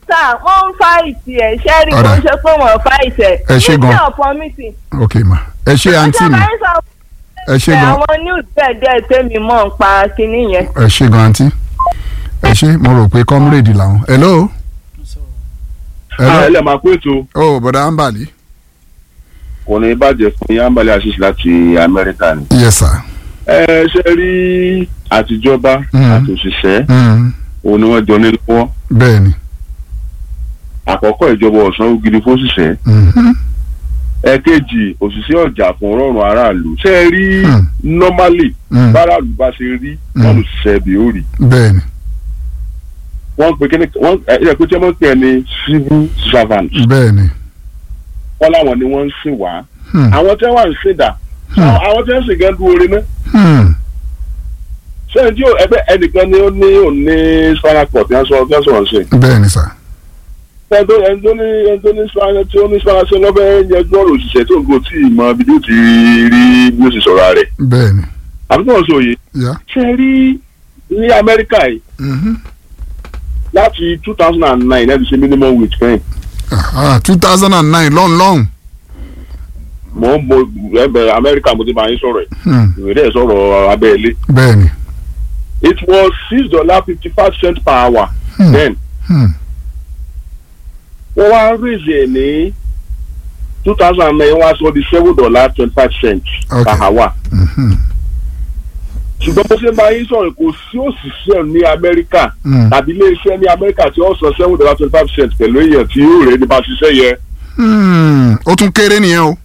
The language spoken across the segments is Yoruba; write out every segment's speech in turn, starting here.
sá wọ́n ń fáìtì ẹ̀ ṣẹ́rí Ọ̀dà. kò ń ṣe pé wọ́n fáìtì ẹ̀. Ẹ ṣé gan. meeting upon meeting. ok ma ẹ ṣe àǹtí mi ẹ ṣe gan àwọn news bẹ́ẹ̀ díẹ̀ tèmi mọ̀ ń pa kinní yẹn. ẹ ṣe gan àǹtí ẹ ṣe mo rò pé comrade làwọn hello. hello ẹlẹ́ máa kó ètò oh bọ̀dá ambali kò ní bàjẹ́ fún yín ambali àṣìṣe láti amẹ́ríkà ni. yes sir. ẹ ṣe rí àtijọba Mm. àti òṣìṣẹ́ Mm, òun ni wọ́n jọ ní lọ́wọ́ bẹ́ẹ̀ ni. àkọ́kọ́ ìjọba ọ̀sán gidi fóṣìṣẹ́ Mhm. ẹ̀kejì òṣìṣẹ́ ọjà fún rọrùn aráàlú ṣe é rí Mm. normally Mm, báràlú bá ṣe rí Mm. wọn lò ṣiṣẹ́ bí ó rí bẹ́ẹ̀ ni wọ́n pe kíni wọ́n ẹ ẹ pé tí wọ́n pè é ní civil servant bẹ́ẹ̀ ni. wọ́n láwọn ni wọ́n ń sìn wá Hmm, àwọn tí wọ́n wà ń sìn dà Hmm. àwọn tí wọ́n ń sìn gan dúró rí náà hmm, sẹ́yìn tí ẹgbẹ́ ẹnìkan ni ó ní òun ní spinal cord tí wọ́n sọ tí wọ́n sọ̀rọ̀ sí. bẹ́ẹ̀ ni sir. ẹni tó ẹni tó ní ẹni tó ní spinal tí ó ní spinal ṣe lọ́fẹ́ yẹjú ọ̀rọ̀ òṣìṣẹ́ tó ń go tí ì mọ ibi tí ó ti rí bí ó sì sọ̀rọ̀ rẹ̀. bẹ́ẹ̀ ni. àbí tí wọ́n sọ òye. ya. ṣe rí ní amẹ́ríkà yìí Mhm. láti two thousand and nine ẹ̀ ti ṣe minimum wage fẹ́yìn. Ah, two thousand and nine lọ́n lọ́n. mo ń mo ẹbẹ̀ amẹ́ríkà mo ti máa ń sọ̀rọ̀ ẹ̀ Hmm, ìwé dẹ̀ sọ̀rọ̀ abẹ́lé. bẹ́ẹ̀ ni. it was six dollar fifty five cent per hour Hmm, then hmm, wọ́n wá raise ẹ̀ ní two thousand and nine wọ́n wá sọ di seven dollar twenty five cent Okay. per hour. mhm, ṣùgbọ́n bó ṣe máa ń sọ̀rọ̀ kò sí òṣìṣẹ́ ní amẹ́ríkà hmm, tàbí iléeṣẹ́ ní amẹ́ríkà tí ó san seven dollar twenty five cent pẹ̀lú èèyàn tí yóò rẹ̀ nípa ṣiṣẹ́ yẹn. hmm. ó tún kéré nìyẹn o.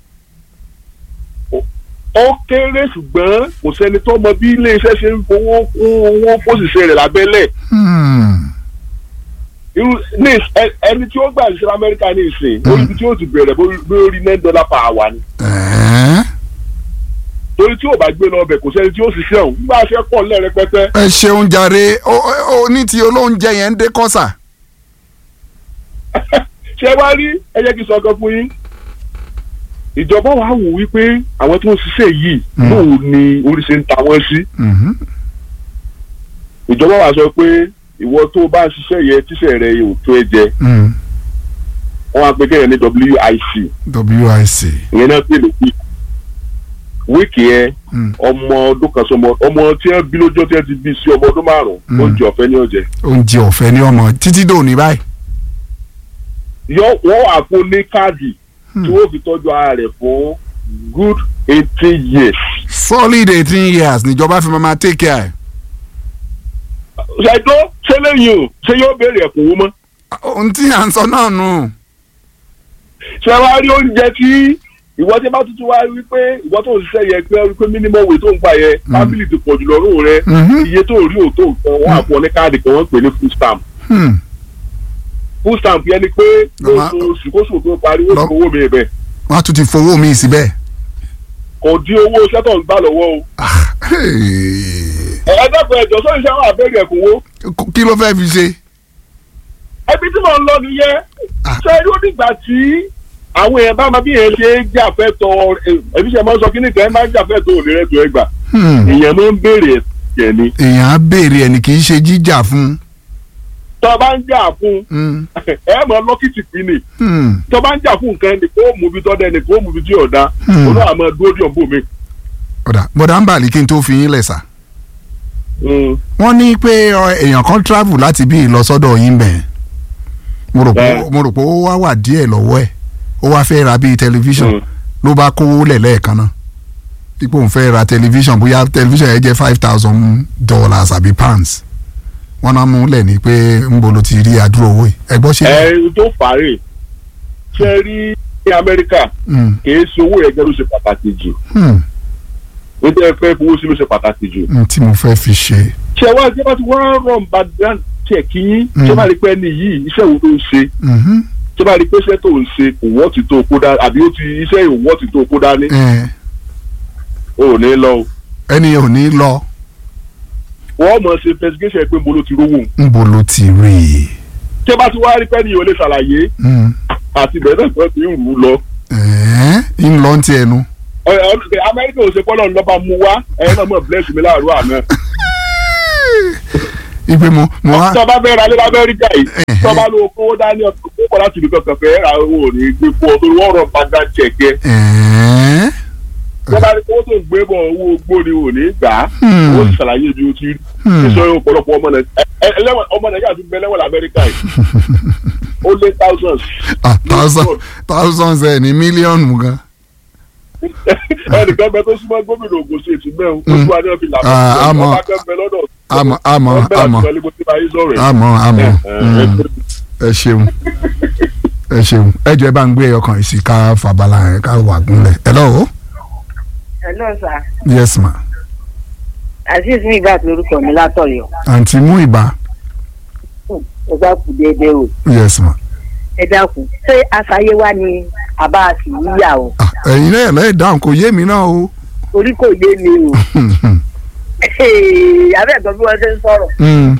ó kéré ṣùgbọ́n kò sẹ́ni tó mọ bí iléeṣẹ́ ṣe ń fowó kún owó fóṣìṣẹ́ rẹ̀ lábẹ́lẹ̀. Hmm, irú ní ẹ- ẹni tí ó gbà ṣiṣẹ́ amẹ́ríkà ní ìsìn Mm. orí ibi tí ó ti bẹ̀rẹ̀ lórí nine dollar per hour ni. ẹ̀ẹ́. torí tí ò bá gbé lọ ọbẹ̀ kò sẹ́ni tí ó ṣiṣẹ́ òun nígbà ṣe pọ̀ lẹ́rẹpẹtẹ. ẹ ṣeun jàre ó ó- ó ní ti olóúnjẹ yẹn ń dé kọ́sà. ṣé wá rí ẹ jẹ́ kí n sọ ọkàn fún yín ìjọba wa wò wípé àwọn tí wọ́n ṣiṣẹ́ yìí Mm. lóun ni orí ṣe ń ta wọ́n sí Mhm, ìjọba wa sọ pé ìwọ tó o bá ń ṣiṣẹ́ yẹ tíṣẹ́ rẹ yóò tó ẹ jẹ hmm. wọ́n á pe kéèyàn ní WIC WIC. ìyẹn náà pè lókè wíìkì yẹn Hmm, ọmọ ọdún kan sọmọ ọmọ tí wọ́n bí lójọ́ tí wọ́n ti bí sí ọmọ ọdún márùn-ún Mm. oúnjẹ ọ̀fẹ́ ní ọ̀jẹ̀ oúnjẹ ọ̀fẹ́ ní ọmọ títí dòní báyìí. yọ wọ́n wà fún ní káàdì Hmm. tí wọ́n fi tọ́jú ara rẹ̀ fún good eighteen years. solid eighteen years níjọba fi máa take care. ṣàìtó ṣé lẹ́yìn o ṣé yóò béèrè ẹ̀kúnwó mọ́. ohun tí à ń sọ náà nù. ṣé wàá rí oúnjẹ tí ìwọ tí bá tuntun wá rí pé ìwọ tó ń ṣiṣẹ́ yẹ pé rí pé minimum wage tó ń gbà yẹ Mm. fábílì ti pọ̀ jù lọ́rùn rẹ Mhm, iye tó rí òótọ́ nǹkan wọ́n àpò ní káàdì kan wọ́n ń pè ní food stamp hmm. food stamp yẹn ni pé Lọ́mọ- lóṣooṣù kóṣù tó parí ó Lọ́- ti owó mi bẹ̀ wọ́n á tún ti fowó mi síbẹ̀. kò dín owó iṣẹ́ tó ń gbà lọ́wọ́ o Hey. ẹ̀ẹ́dẹ́gbẹ̀ẹ́ ẹ̀jọ̀ sọ́yìn iṣẹ́ wà bẹ́ẹ̀rẹ̀ ẹ̀kúnwó kí ló fẹ́ fi ṣe. ẹbí tí mò ń lọ nìyẹn Ah. ṣé irú nígbà tí àwọn èèyàn bá máa bí èèyàn ṣe ń jàfẹ́tọ̀ ẹbí ṣe máa ń sọ kí nìkan máa ń jàfẹ́tọ̀ òní rẹ̀ tó ẹgbà Hmm. èèyàn máa ń béèrè ẹ̀jẹ̀ ni èèyàn á béèrè ẹni kì í ṣe jíjà fún. tó o bá ń jà fún Hmm, ẹ mọ lọ́kìtì pín ni hmm, tó o bá ń jà fún nǹkan ẹni kó mú ibi tọ́da ẹni kó mú ibi tí ọ̀dà Hmm. olú àmọ́ dúró dì ọ̀bù mi. ọ̀dà bọ̀dà ń bàlí kí n tó fi yín lẹ̀ sà. Mm. wọ́n ní pé ọ, èèyàn kan travel láti bí ìlọsọ́dọ̀ yín bẹ̀. mo rò pé Bẹ́ẹ̀. mo rò pé ó wá wà díẹ̀ lọ́wọ́ ẹ̀ ó wá fẹ́ ra bíi tẹlifíṣàn Mm. ló bá kówó lẹ̀ lẹ́ẹ̀kan náà ipò òun fẹ́ ra tẹlifíṣàn bóyá tẹlifíṣàn yẹn jẹ́ five thousand dollars àbí pounds wọ́n náà mú lẹ̀ ní pé ń bolo ti rí àdúrà owó yìí ẹ gbọ́ ṣe. ẹ tó fàárẹ̀ ṣe rí ní amẹ́ríkà Hmm, kìí ṣe owó ẹgbẹ́ ló ṣe pàtàkì jù hmm, nítorí ẹ fẹ́ fowó sí ló ṣe pàtàkì jù. hmm, tí mo fẹ́ fi ṣe. ṣe wá ṣe bá ti wá rọ̀ bá dán tiẹ̀ kí yín Mm. ṣe bá rí pé ẹni yìí iṣẹ́ wo tó ń ṣe Mhm, ṣe bá rí pé iṣẹ́ tó ń ṣe kò wọ́ ti tó kó dání àbí ó ti iṣẹ́ ìwọ́ ti tó kó dání ẹ, o ò ní lọ o. ẹni ò ní lọ wọ́n mọ̀ ṣe investigation pé mo ló ti rówó ń bolo ti rí i. ṣé bá ti wá rí pé ẹni yìí ò lè ṣàlàyé Hmm, àti bẹ̀rẹ̀ náà ti ń rù ú lọ. ẹ̀ẹ́, ń lọ ti ẹnu. Ẹ- ẹ- amẹ́ríkà ò ṣe pọ́lọ́ lọ́ba mu wá ẹ̀yin náà mọ̀ bless mi láàárọ̀ àná. ipe mo mo wá tọ́ba fẹ́ ra lé lamẹ́ríkà yìí Ẹ̀hẹ́. tọ́ba ló kówó dání ọ̀tún kó kọ́ láti ibi kankan fẹ́ ra owó ò ní gbé fún ọ torí wọ́n rọ padà jẹ̀kẹ́ ẹ̀ẹ́ tọ́ba ní kówó tó ń gbé bọ̀ owó gbóni ò ní gbà á Hmm. ó sì ṣàlàyé bí ó ti rí Hmm. sísọ yóò pọ̀lọpọ̀ ọmọ Nàìjíríà ẹ- ẹlẹ́wọ̀n ọmọ Nàìjíríà ti bẹ lẹ́wọ̀n lamẹ́ríkà yìí ó lé thousands ah thousand thousands ẹ̀ ní mílíọ̀nù gan ẹnìkan bẹ tó súnmọ́ gómìnà Ògùn sí ètò mẹ́rin ó tún wá ní ọ̀fìn làbẹ́ Ah, àmọ́- ọba kan bẹ lọ́dọ̀ àmọ́ àmọ́ àmọ́ àmọ́ àmọ́ mm, ẹ ṣeun ẹ ṣeun ẹ jẹ́ bá ń gbé ọkàn yìí sí ká fàbàlà yẹn ká wà gúnlẹ̀ hello hello sir yes ma azeez mi ìgbà lórúkọ mi látọ̀yọ́ àǹtí mú ìbá ẹ bá kú déédéé o yes ma ẹ dákun ṣé aṣayé wa ni àbá àti yíyà o Ah, ẹ̀yin náà lẹ́yìn dáhùn kò yé mi náà o orí kò yé mi o abẹ́ ẹ̀gbọ́n bí wọ́n ṣe ń sọ̀rọ̀ Mm,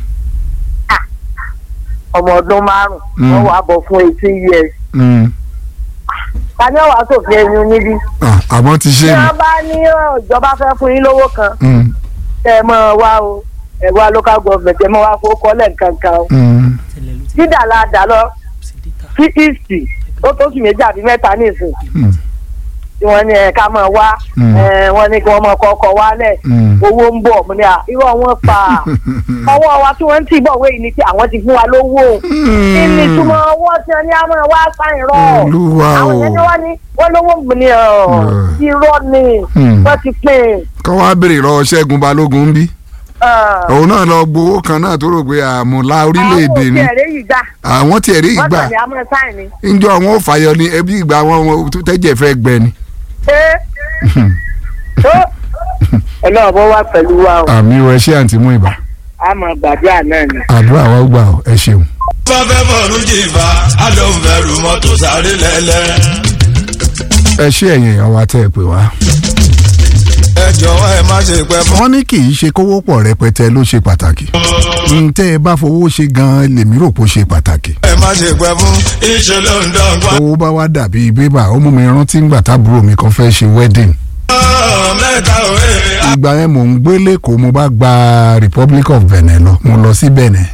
ọmọ ọdún márùn Mm. wọ́n wàá bọ̀ fún eighteen years mm. ta ni ọ̀wá sòfin ẹni níbí Ah, àmọ́ ti ṣe tí mi wọ́n bá ní ọ, ìjọba fẹ́ fún yín lówó kan Mm, ẹ mọ̀ ọ́ wá o ẹ wá local government ẹ mọ̀ wá fowó kọ́lẹ̀ nǹkankan o mm. dídà la dà lọ sí east ó tó sì méjì àbí mẹ́ta nísìn Mm. tí wọ́n ní ẹ ká mọ̀ wá Mm. ẹ, wọ́n ní kí wọ́n mọ̀ kọ́kọ́ wálẹ̀ Mm. owó ń bọ̀ mo ní à irọ́ wọn pa ọwọ́ wa tí wọ́n ń tì bọ̀ wéyìí ni pé àwọn ti fún wa lówó kí ni túmọ̀ owó tí wọ́n ní àmọ́ wa sáyìn rọ̀ Olúwa àwọn o. yẹn ni wọ́n ní wọ́n lówó mi ni ọ̀ Mm. irọ́ ni Mm. wọ́n ti pín in. kọ́ wá béèrè lọ́wọ́ ṣẹ́gun balógun ń bí Ah. òun náà lọ gbowó kan náà tó rò pé àmúlá orílẹ̀-èdè ni àwọn òkè rẹ̀ yìí gbà àwọn tiẹ̀ rí wọ́n ìgbà tẹ̀lé àmọ́ sáyìn ni. njọ àwọn ò fàyọ ní ẹbí ìgbà wọn wọn tó tẹ́jẹ̀ fẹ́ gbẹ ni. ṣé tó ọlọ́run bó wá pẹ̀lú wa o àmì ò ẹ ṣe àǹtí mú ìbá a máa gbàdúrà náà ni. àdúrà wa ó gbà ó ẹ ṣeun. bá fẹ́ bọ̀rù jìbá á ló ń bẹ̀rù mọ́tò sáré lẹ́lẹ́. ẹ ṣé ẹ̀yin èèyàn wa tẹ́ ẹ pè wá. ẹ jọ̀wọ́ ẹ má ṣe pẹ́ fún. wọ́n ní kì í ṣe kówó pọ̀ rẹpẹtẹ ló ṣe pàtàkì. ntẹ́ ẹ bá fowó ṣe gan-an lèmi rò pé ó ṣe pàtàkì. ẹ má ṣe pẹ́ fún. iṣẹ́ ló ń dọ́gba. owó bá wá dàbí bébà ó mú mi rántí ńgbà tábúrò mi kan fẹ́ ṣe wedding. mẹ́ta òwe. ìgbà yẹn mò ń gbé lẹ́kọ̀ọ́ mo bá gba Republic of Benin lọ mo lọ sí Benin.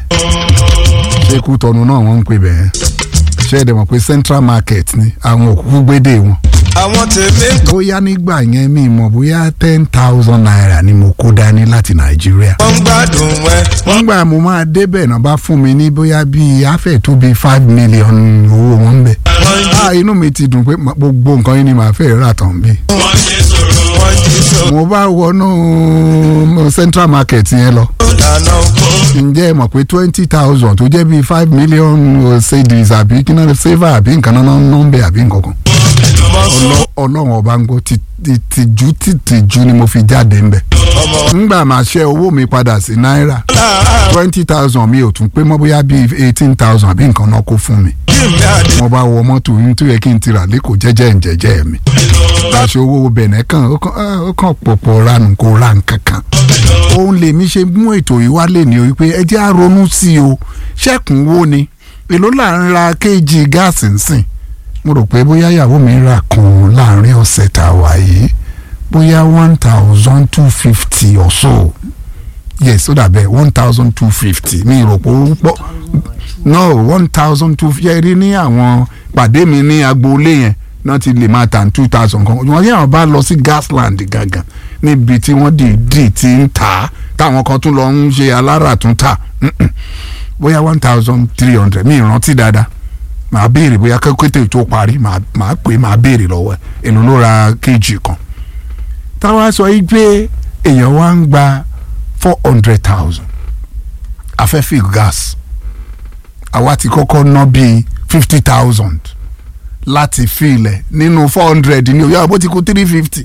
ṣé Kútọ́nù náà wọ́n ń pè bẹ́ẹ̀. ṣé ẹ dẹ̀ mọ̀ pé Central Market ni àwọn òkú gbédè wọn. àwọn tèmi ń kọ́. bóyá nígbà yẹn mi mọ̀ bóyá ten thousand naira ni mo kó dání láti nàìjíríà. wọ́n ń gbádùn ẹ. wọ́n nígbà mo máa débẹ̀ náà bá fún mi ní bóyá bíi afẹ́ tó bíi five million owó wọn ń bẹ̀. ah inú mi ti dùn pé ma- gbogbo nǹkan yìí ni màá fẹ́ rà tán bí. wọ́n jí sòrò. wọ́n jí sòrò. mo bá wọnú central market yẹn lọ. lànà kó. ǹjẹ́ ẹ mọ̀ pé twenty thousand tó jẹ́ bíi five million cedis àbí kí náà saver àbí nǹkan náà nọ́ńbẹ̀ àbí nǹkan kan. Ọlọ́- ọlọ́run ọba ń gbọ́ ti- ti- tìjú tìtìjú ni mo fi jáde ńbẹ̀. ńgbà máa ṣe owó mi padà sí náírà twenty thousand mi ò tún pé mọ́ bóyá bíi eighteen thousand àbí nǹkan náà kó fún mi. jimmy adé. mo bá wọ mọ́tò yín tó yẹ kí n ti rà lẹ́kọ̀ọ́ jẹ́jẹ́ ǹjẹ́jẹ́ mi. láṣọ owó bẹ̀nẹ̀ kan ó kàn ah, ó kàn pọ̀pọ̀ ranù kó ra nǹkan kan. òun lèmi ṣe mú ètò yìí wálé ní o wípé ẹ jẹ́ á ronú sí i o ṣẹ́kùn wo ni èló là ń ra kéèjì gáàsì nsìn mo rò pé bóyá ìyàwó mi rà kan láàrin ọ̀sẹ̀ tá a wà yìí bóyá one thousand two fifty or so yes ó dàbẹ̀ one thousand two fifty mi rò pé ó pọ̀ no one thousand two yẹ rí ní àwọn pàdé mi ní agboolé yẹn náà ti lè máa tà two thousand kan wọ́n yẹn bá lọ sí gasland gangan níbi tí wọ́n dìídì ti ń tà á táwọn kan tún lọ ń ṣe alára tún tà Mm-mm. bóyá one thousand three hundred mi ìrántí dáadáa màá béèrè bóyá kékeré tó parí màá màá pè màá béèrè lọ́wọ́ ẹ̀ èlò ló ra kéjì kan táwa sọ yìí pé èèyàn wá ń gba four hundred thousand afẹ́fẹ́ gas àwa ti kọ́kọ́ ná bíi fifty thousand láti filẹ̀ nínú four hundred ní òyà bó ti kú three fifty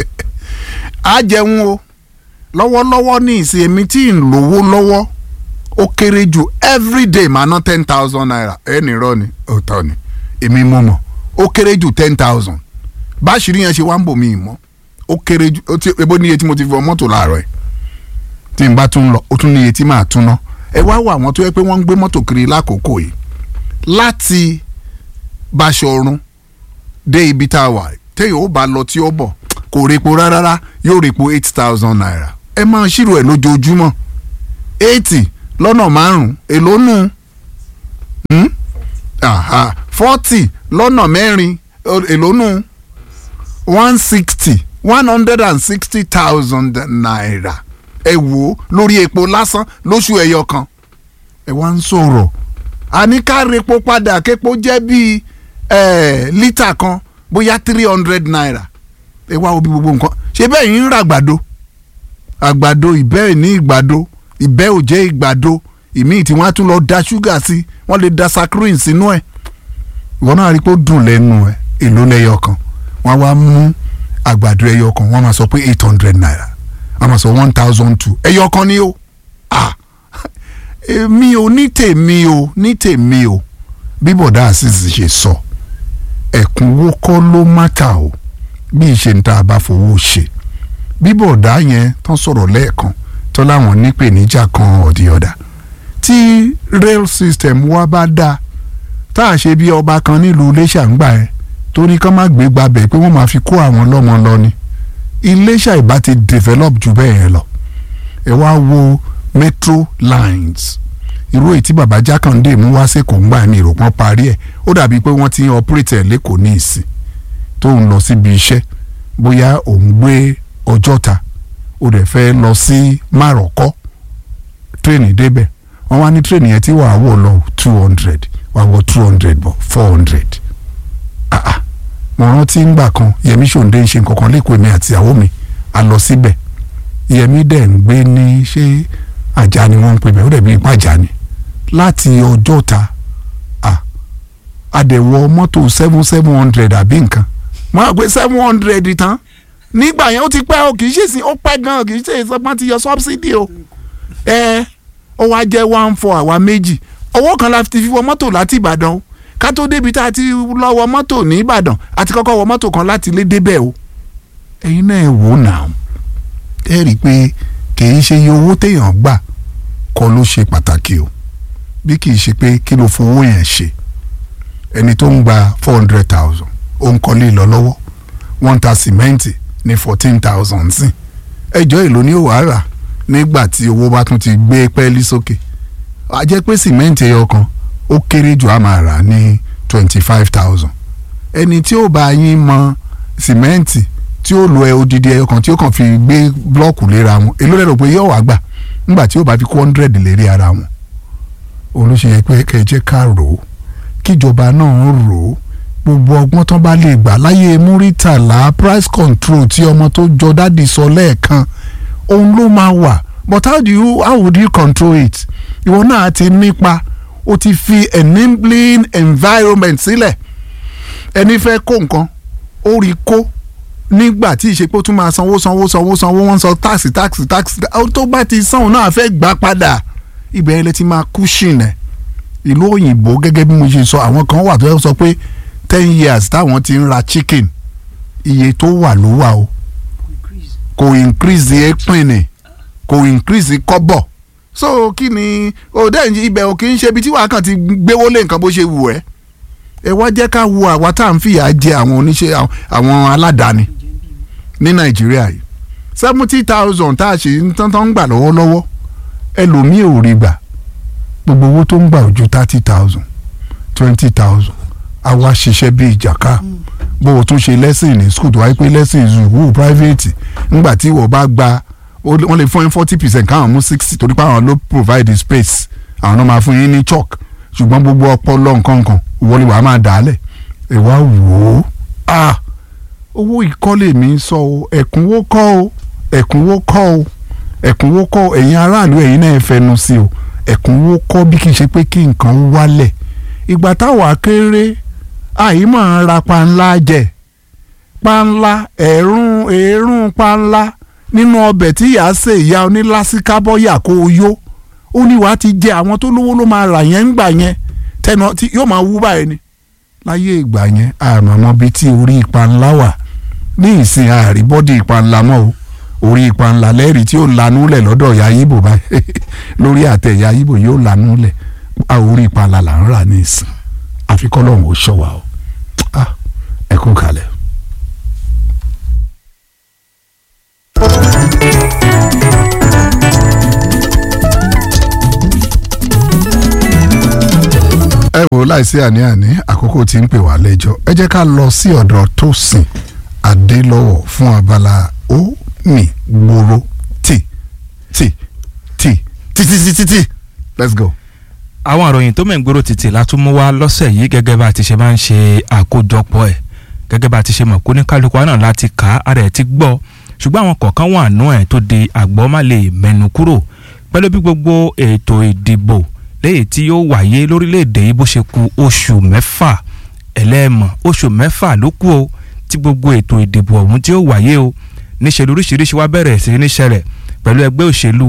á jẹun o lọ́wọ́lọ́wọ́ ní ìsìn èmi tí ń lówó lọ́wọ́ ó kéré jù everyday máa ná ten thousand naira ẹnì rọ ni òótọ́ ni èmi mọ̀ mọ̀ ó kéré jù ten thousand báṣìírí yẹn ṣe wá ń bò mí mọ́ ó kéré jù ó ti ebo níye tí mo ti fi wọ mọ́tò láàárọ̀ ẹ̀ tí n bá tún lọ ó tún níye tí màá tún ná ẹ wá wọ àwọn tó yẹ pé wọ́n ń gbé mọ́tò kiri lákòókò yìí láti Báṣọ̀run dé ibi tá a wà téèyàn ó bá lọ tí ó bọ̀ kò repo rárá yóò repo eight thousand naira ẹ máa ṣírò ẹ̀ lójoojúmọ́ eighty lọ́nà márùn-ún èló nù Hmm? Aha. forty lọ́nà mẹ́rin o- èló nù one sixty one hundred and sixty thousand naira ẹ wò ó lórí epo lásán lóṣù ẹyọ kan ẹ wá ń sọ̀rọ̀ àní ká repo padà képo jẹ́ bíi eh, lítà kan bóyá three hundred naira ẹ wá wo bí gbogbo nǹkan ṣé bẹ́ẹ̀ yín ń ra àgbàdo àgbàdo ìbẹ́ ẹ̀ ní ìgbàdo ìbẹ́ ò jẹ́ ìgbàdo ìmíì tí wọ́n á tún lọ da ṣúgà sí wọ́n lè da saccharin sínú ẹ̀ ìwọ náà rí i pé ó dùn lẹ́nu ẹ̀ èló lẹ́yọ kan wọ́n á wá mú àgbàdo ẹyọ kan wọ́n á máa sọ pé eight hundred naira wọ́n á máa sọ one thousand two ẹyọ kan ni ó ah èmi ò ní tèmi o ní tèmi o bí bọ̀dá àṣìṣe ṣe sọ ẹ̀kúnwó kọ́ ló mátà o bí ìṣe ń tá a bá fowó ṣe bí bọ̀dá yẹn tán sọ̀rọ̀ lẹ́ẹ̀kan tó láwọn nípèníjà kan ọ̀dí ọ̀dà tí rail system wa bá dáa tá a ṣe bí ọba kan nílùú iléṣà ń gbà ẹ tó ní kán má gbé gbabẹ̀ pé wọ́n máa fi kó àwọn lọ́mọ lọ ni iléṣà ìbá ti develop jù bẹ́ẹ̀ yẹn lọ ẹ wá wo metro lines irú èyí tí baba jákàndé mú wá sí kò ń gbà ní ìròpọ́n parí ẹ̀ ó dàbí pé wọ́n ti ń operate ẹ̀ lẹ́kọ̀ọ́ ní ìsìn tó ń lọ síbi iṣẹ́ bóyá òun gbé ọjọ́ta ó dẹ̀ fẹ́ lọ sí márọ̀kọ́ tírèènì débẹ̀ wọ́n wá ní tírèènì yẹn tí wàá wọ̀ lọ two hundred wàá wọ two hundred bọ̀ four hundred ah ah mo rántí ngbà kan yẹmi ṣòǹde ń ṣe nǹkan kan lẹ́kọ̀ọ́ èmi àti ìyàwó mi a lọ síbẹ̀ yẹmi dẹ̀ ń gbé ní ṣé àjà ni wọ́n ń pè bẹ́ẹ̀ ó dẹ̀ bí ipá àjà ni láti ọjọ́ta ah àdẹ̀wọ̀ mọ́tò seven seven hundred àbí nǹkan mo á gbé seven hundred tán nígbà yẹn ó ti pẹ́ o kì í ṣe sí ó pẹ́ gan kì í ṣe ìsọpọ́n ti yọ subsidy o ẹ ó wá jẹ́ one four àwa méjì owó kan la ti fi wọ mọ́tò láti Ìbàdàn o ká tó débi tá a ti lọ wọ mọ́tò ní Ìbàdàn àti kọ́kọ́ wọ mọ́tò kan láti lé débẹ̀ o ẹ̀yin náà ẹ wò ó nà ó ẹ rí i pé kì í ṣe iye owó téèyàn gbà kọ́ ló ṣe pàtàkì o bí kì í ṣe pé kí ló fowó yẹn ṣe ẹni tó ń gba four hundred thousand ó ń kọ́lé lọ lọ́wọ́ wọ́n ń ta sìmẹ́ǹtì ní fourteen thousand sí ẹjọ́ èlò ní òwà rà nígbà tí owó bá tún ti gbé pẹ́ẹ́lí sókè a jẹ́ pé sìmẹ́ǹtì ẹyọ kan ó kéré jù á máa rà ní twenty five thousand ẹni tí ó bá yín mọ sìmẹ́ǹtì tí ó lo ẹ odidi ẹyọ kan tí ó kàn fi gbé blọ́ọ̀kù léra wọn èló lẹ́rọ pé yóò wá gbà nígbà tí ó bá fi kó hundred lérí ara wọn òun ló ṣe yẹ pé kẹ́ ẹ jẹ́ ká rò ó kíjọba náà rò ó gbogbo ọgbọ́n tán bá lè gbà láyé múrítàlá price control tí ọmọ tó jọ dádì sọ lẹ́ẹ̀kan òun ló máa wà but how do you how would you control it ìwọ náà ti nípa o ti fi enabling environment sílẹ̀ ẹni fẹ́ kó nǹkan ó rí kó nígbà tí ìṣepò tún máa sanwó sanwó sanwó sanwó wọ́n san táàsì táàsì táàsì tó bá ti san òun náà fẹ́ gbà padà ibẹ̀ yẹn lè ti máa cushion ẹ̀ ìlú òyìnbó gẹ́gẹ́ bí mo ṣe sọ àwọn kan wà tó sọ pé ten years táwọn ti ń ra chicken iye tó wà ló wà o kò increase ẹ̀pìnì kò increase kọ́bọ̀ so kí ni òde ibẹ̀ ò kì í ṣe ibi tí wàá kàn ti gbéwó lé nǹkan bó ṣe wù ẹ́ ẹ wá jẹ́ ká wo àwa tá à ń fìyà jẹ àwọn oníṣẹ́ àwọn aládàáni ní nàìjíríà yìí seventy thousand tá a ṣe ń tán tán ń gbà lọ́wọ́lọ́wọ́ ẹlòmíì ò rí gbà gbogbo owó tó ń gbà ojú thirty thousand twenty thousand àwa ṣiṣẹ́ bíi ìjàká bó o tún ṣe lẹ́sìn ní school tó wáyé pé lẹ́sìn ìzùwù private ńgbà tí ìwọ bá gba wọ́n lè fún yín forty percent káwọn mú sixty torí pé àwọn ló provide the space àwọn náà máa fún yín ní chalk ṣùgbọ́n gbogbo ọpọlọ nǹkan kan ìwọ ni wàá máa dà á lẹ̀ ẹ wá wò ó ah owó ìkọ́lé mi sọ o ẹ̀kúnwó kọ́ o ẹ̀kúnwó kọ́ o ẹ̀kúnwó kọ́ o ẹ̀yin aráàlú ẹ̀yin náà fẹnu sí o ẹ̀kúnwó kọ́ bí kì í ṣe pé kí nǹkan wálẹ̀ ìgbà táwa kéré àyí máa ń ra panla jẹ panla ẹ̀rún ẹ̀rún panla nínú ọbẹ̀ tí ìyá ṣe ìyá onílásíkábọ́yà kó o yó ó ní wàá ti jẹ àwọn tó lówó ló máa rà yẹn ńgbà yẹn tẹnu tí yóò máa wú báyìí ni láyé ìgbà yẹn àmọ́ bíi tí orí panla wà ní ìsìn àárí bọ́dì ìpanla mọ́ o orí ìpanla lẹ́rìí tí ó lanú lẹ̀ lọ́dọ̀ ìyá yíbò báyìí lórí àtẹ ìyá yíbò yóò lanú lẹ̀ orí ìpanla là ń rà ní ìsìn àfikọ́ lọ́hùn ó ṣọ̀wá o ẹ kú kalẹ̀. wò láìsí àní-àní àkókò tí ń pè wá lẹ́jọ́ ẹ jẹ́ ká lọ sí ọ̀dọ̀ Tósìn Adélọ́wọ̀ fún abala ó mì gbòòrò tì tì tì tì tì tì tì tì let's go. àwọn àròyìn tó mẹ́ngbòrò títì la tún mú wá lọ́sẹ̀ yìí gẹ́gẹ́ bá a ti ṣe máa ń ṣe àkójọpọ̀ ẹ̀ gẹ́gẹ́ bá a ti ṣe mọ̀ kó ní kálukú náà láti kà á ara ẹ̀ ti gbọ́ ṣùgbọ́n àwọn kọ̀ọ̀kan wà nú ẹ̀ tó di àgbọ̀ má lè mẹ́nu kúrò pẹ̀lú bí gbogbo ètò ìdìbò léyìí tí yóò wáyé lórílẹ̀‐èdè yìí bó ṣe ku oṣù mẹ́fà ẹlẹ́ẹ̀mọ̀ oṣù mẹ́fà ló kù o tí gbogbo ètò ìdìbò ọ̀hún tí yóò wáyé o níṣẹ́ lóríṣiríṣi wá bẹ̀rẹ̀ sí ní ṣẹlẹ̀ pẹ̀lú ẹgbẹ́ òṣèlú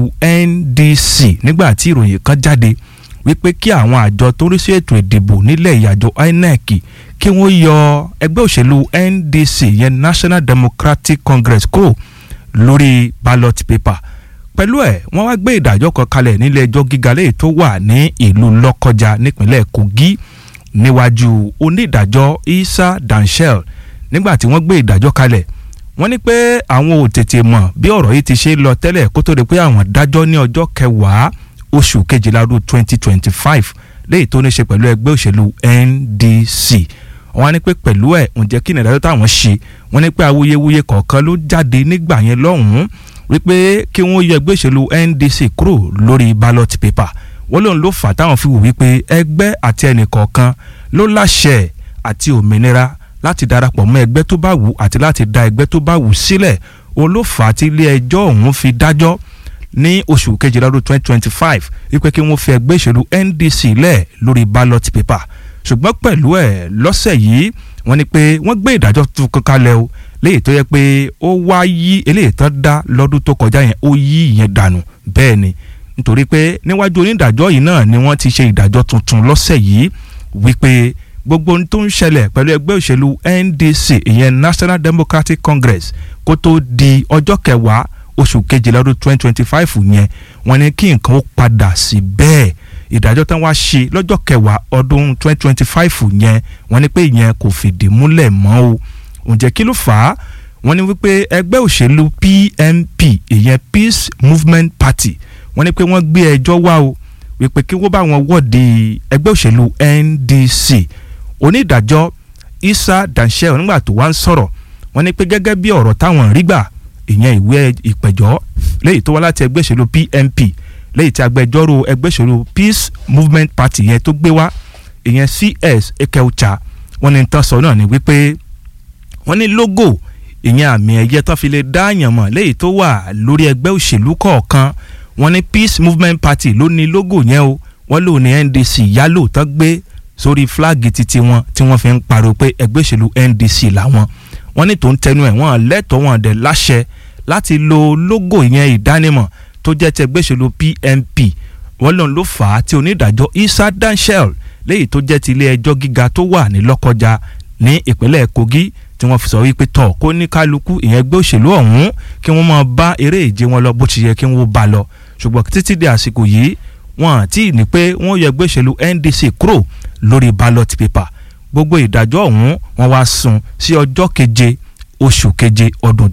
NDC nígbà tí ìròyìn kan jáde wípé kí àwọn àjọ tó ń rí sí ètò ìdìbò nílẹ̀ ìyàjọ INEC kí wọ́n yọ ẹgbẹ́ òṣèlú NDC yẹn National Democratic Congress kúrò lórí ballot paper pẹ̀lú ẹ̀ wọ́n wá gbé ìdájọ́ kan kalẹ̀ nílé ẹjọ́ gíga lẹ́yìn tó wà ní ìlú Lọ́kọjà nípínlẹ̀ Kogi níwájú onídàájọ́ Isa Danshell nígbà tí wọ́n gbé ìdájọ́ kalẹ̀ wọ́n ní pé àwọn ò tètè mọ̀ bí ọ̀rọ̀ yìí ti ṣe lọ tẹ́lẹ̀ kó tó di pé àwọn dájọ́ ní ọjọ́ kẹwàá oṣù kejìlá ọdún twenty twenty five léyìí tó ní ṣe pẹ̀lú ẹgbẹ́ òṣèlú NDC wọ́n á ní pé pẹ̀lú ẹ̀ ǹjẹ́ kí ni ìdájọ́ táwọn ṣe wọ́n ní pé awuyewuye kọ̀ọ̀kan ló jáde nígbà yẹn lọ́hùn-ún wípé kí wọ́n yọ ẹgbẹ́ òṣèlú NDC kúrò lórí ballot paper wọ́n lóun ló fà táwọn fi wò wípé ẹgbẹ́ àti ẹnìkọ̀ọ̀kan ló láṣẹ àti òmìnira láti darapọ̀ mọ́ ẹgbẹ́ tó bá wù àti láti da ẹgbẹ́ tó bá wù sílẹ̀ òun ló fà á tí ilé ẹjọ́ ọ̀hún fi dájọ́ ní oṣù kejìlá ọdún twenty twenty five wípé kí wọ́n fi ẹgbẹ́ ìṣèlú NDC lẹ̀ lórí ballot paper ṣùgbọ́n pẹ̀lú ẹ̀ lọ́sẹ̀ yìí wọ́n ní pé wọ́n gbé ìdájọ́ tuntun kalẹ̀ o léyìí tó yẹ pé ó wá yí eléyìí tán dá lọ́dún tó kọjá yẹn ó yí ìyẹn dànù bẹ́ẹ̀ ni nítorí pé níwájú onídàájọ́ yìí náà ni wọ́n ti ṣe ìdájọ́ tuntun lọ́sẹ̀ yìí wípé gbogbo ohun tó ń ṣẹlẹ̀ pẹ̀lú ẹgbẹ́ òṣèlú NDC ìyẹn National Democratic Congress kó tó di ọjọ́ kẹwàá oṣù kejìlá ọdún twenty twenty five yẹn wọ́n ní kí nǹkan ó padà sí bẹ́ẹ̀ ìdájọ́ tán wá ṣe lọ́jọ́ kẹwàá ọdún twenty twenty five yẹn wọ́n ní pé ìyẹn kò fìdí múlẹ̀ mọ́ o ǹjẹ́ kí ló fà á wọ́n ní wípé ẹgbẹ́ òṣèlú PMP ìyẹn Peace Movement Party wọ́n ní pé wọ́n gbé ẹjọ́ wá o wípé kí wọ́n bá wọn wọ́de ẹgbẹ́ òṣèlú NDC onídàájọ́ Isa Danshell nígbà tó wá ń sọ̀rọ̀ wọ́n ní pé gẹ́gẹ́ bí ọ̀rọ̀ táwọn rí gbà ìyẹn ìwé ìpẹ̀jọ́ léyìí tó wá láti ẹgbẹ́ òṣèlú PMP léyìí tí agbẹjọ́rò ẹgbẹ́ òṣèlú Peace Movement Party yẹn tó gbé wá ìyẹn CS Ekeucha wọ́n ní tán sọ náà ni wípé wọ́n ní logo ìyẹn àmì ẹ̀yẹ tán fi lè dá àyàn mọ̀ léyìí tó wà lórí ẹgbẹ́ òṣèlú kọ̀ọ̀kan wọ́n ní Peace Movement Party ló ní logo yẹn o wọ́n lò ní NDC yálò tán gbé sórí fúláàgì titi wọn tí wọ́n fi ń pariwo pé ẹgbẹ́ òṣèlú NDC làwọn wọ́n ní tó ń tẹnu ẹ̀ wọ́n lẹ́tọ̀ọ́ wọn dẹ̀ láṣẹ láti lo logo yẹn ìdánimọ̀ tó jẹ́ ti ẹgbẹ́ òṣèlú PMP wọ́n lòun ló fà á tí onídàájọ́ Isa Danshell léyìí tó jẹ́ ti ilé ẹjọ́ gíga tó wà ní Lọ́kọjà ní ìpínlẹ̀ Kogi tí wọ́n fi sọ wípé tọ̀ kó ní kálukú ìyẹn ẹgbẹ́ òṣèlú ọ̀hún kí wọ́n máa bá eré ìje wọn lọ bó ti yẹ kí wọ́n bá lọ ṣùgbọ́n títí di àsìkò yìí wọ́n àti ní pé wọ́n yọ ẹgbẹ́ òṣèlú NDC kúrò lórí ballot paper gbogbo ìdájọ́ ọ̀hún wọ́n wá sún sí ọjọ́ keje oṣù keje ọdún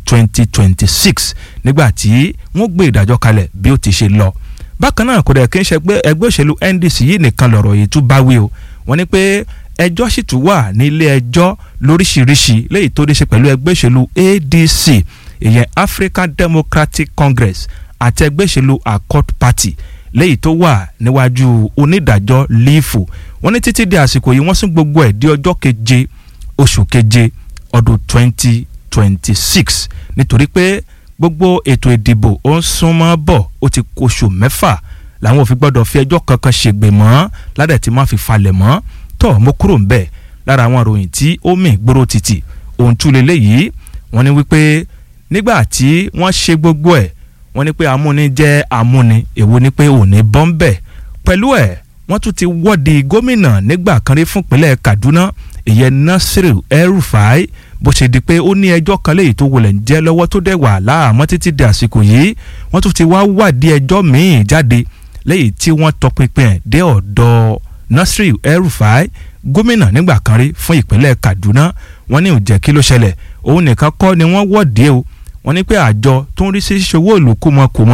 2026 nígbà tí wọ́n gbé ìdájọ́ kalẹ̀ bí ó ti ṣe lọ bákan náà kò dẹ̀ kí n ṣe pé ẹgbẹ́ òṣèlú NDC yìí nìkan lọ̀rọ̀ yìí tún bá wí o wọ́n ní pé ẹjọ́ sì tún wà nílé ẹjọ́ lóríṣiríṣi léyìí tó dé ṣe pẹ̀lú ẹgbẹ́ òṣèlú ADC ìyẹn African Democratic Congress àti ẹgbẹ́ òṣèlú Accord Party léyìí tó wà níwájú onídàájọ́ lífù wọ́n ní títí di àsìkò yìí wọ́n sún gbogbo ẹ̀ di ọjọ́ keje oṣù keje ọdún twenty twenty six nítorí pé gbogbo ètò ìdìbò ó ń súnmọ́ bọ̀ ó ti kóṣù mẹ́fà làwọn ò fi gbọ́dọ̀ fi ẹjọ́ kankan ṣègbè mọ́ ládẹ̀ tí wọ́n fi falẹ̀ mọ́ tọ́ mo kúrò ń bẹ̀ lára àwọn ìròyìn tí ó mì gbóró títì ohun tún lélẹ́yìí wọ́n ní wípé nígbà tí wọ́n ṣe gbogbo ẹ̀ wọ́n ní pé amúni jẹ́ amúni èwo ni pé òní bọ́ ń bẹ̀ pẹ̀lú ẹ̀ wọ́n tún ti wọ́de gómìnà nígbà kan rí fúnpínlẹ̀ Kaduna ìyẹn Nasiru El-Rufai bó ṣe di pé ó ní ẹjọ́ kan léyìí tó wọlé ń jẹ́ lọ́wọ́ tó dẹ̀ wà láàmọ́ títí di àsìkò yìí wọ́n tún ti wá wádìí ẹjọ́ míì jáde léyìí tí wọ́n tọpinpin ẹ̀ dé ọ̀dọ̀ Nasiru El-Rufai gómìnà nígbà kan rí fún ìpínlẹ̀ Kaduna wọ́n ní òjẹ́ kí ló ṣẹlẹ̀ òun nìkan kọ́ ni wọ́n wọ́de o wọ́n ní pé àjọ tó ń rí sí ṣòwò ìlú kùmọ̀kùmọ̀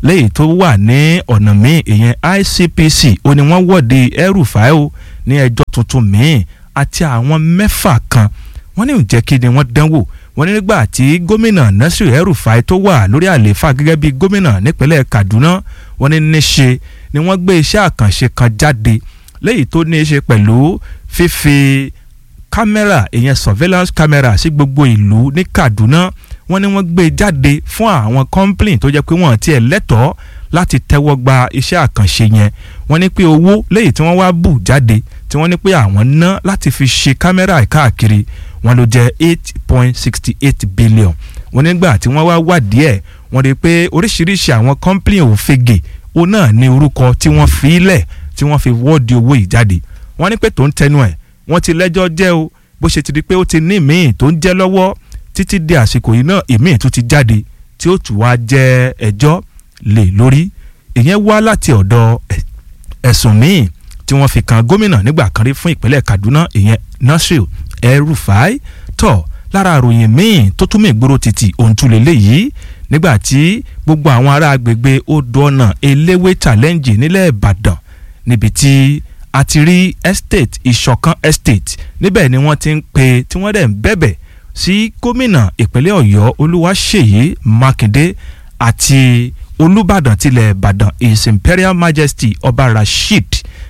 lẹ́yìn tó wà ní ọ̀nà míì ìyẹn ICPC ó ní wọ́n wọ́de El-Rufai o ní ẹjọ́ tuntun míì àti àwọn mẹ́fà kan wọ́n ní ǹjẹ́ kí ni wọ́n dánwò wọ́n ní nígbà tí gómìnà Nasir El-Rufai tó wà lórí àlééfà gẹ́gẹ́ bí gómìnà nípínlẹ̀ Kaduna wọ́n ní níṣe ni wọ́n gbé iṣẹ́ àkànṣe kan jáde lẹ́yìn tó ní í ṣe pẹ̀lú fífi kámẹ́rà ìyẹn surveillance camera sí gbogbo ìlú ní Kaduna wọ́n ní wọ́n gbé jáde fún àwọn complain tó jẹ́ pé wọ́n tiẹ̀ lẹ́tọ̀ọ́ láti tẹ́wọ́ gba iṣẹ́ àkànṣe yẹn wọ́n ní pé owó lẹ́yìn tí wọ́n wá bù jáde tí wọ́n ní pé àwọn ná láti fi ṣe kámẹ́rà káàkiri wọ́n ló jẹ́ eight point sixty eight billion wọ́n nígbà tí wọ́n wá wádìí ẹ̀ wọ́n rí i pé oríṣiríṣi àwọn complain òfegè òun náà ní orúkọ tí wọ́n fi lẹ̀ tí wọ́n fi wọ́ọ̀dì owó yìí jáde wọ́n ní pé tó ń tẹnu ẹ̀ wọ́n ti lẹ́jọ́ jẹ́ o bó ṣe ti di pé ó ti ní míì tó ń jẹ́ lọ́wọ́ títí di àsìkò yìí náà ìmíì tó ti jáde tí ó tù wá jẹ́ ẹjọ́ lé lórí ìyẹn wá láti ọ̀dọ̀ ẹ̀sùn míì tí wọ́n fi kan gómìnà nígbà kan rí fún ìpínlẹ̀ Kaduna ìyẹn Nasir El-Rufai tó lára àròyìn míì tó tún mí gbòòrò títì ohun tún lélẹ́yìí nígbà tí gbogbo àwọn ará agbègbè odò ọ̀nà eléwé challenge nílẹ̀ Ìbàdàn níbi tí a ti rí estate ìṣọ̀kan estate níbẹ̀ ni wọ́n ti ń pe tí wọ́n dẹ̀ ń bẹ̀bẹ̀ sí gómìnà ìpínlẹ̀ Ọ̀yọ́ Olúwaṣèyí Mákindé àti Olúbàdàn tilẹ̀ Ìbàdàn His Imperial Majesty Ọba Rasheed